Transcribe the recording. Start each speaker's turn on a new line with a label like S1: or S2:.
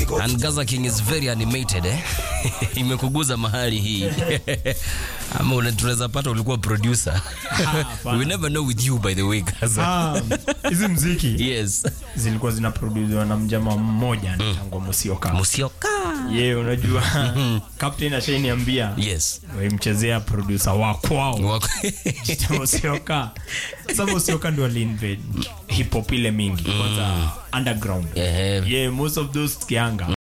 S1: Scott.
S2: And Gaza King is very animated eh? Imekuguza mahali hii. Ama una- tunaweza pata ulikuwa producer. We never know with you by the way Gaza.
S1: Ah, hizi mziki
S2: Yes.
S1: zilikuwa zinaproduziwa na mjama mmoja anaitangwa Musioka.
S2: Musioka.
S1: Ye, unajua Captain ashainiambia
S2: Yes.
S1: waimchezea producer wa kwao
S2: Wako-
S1: Musioka. Sasa Musioka ndo aliinvade hip hop ile mingi kwanza underground.
S2: Ehe.
S1: Yeah, most of those kianga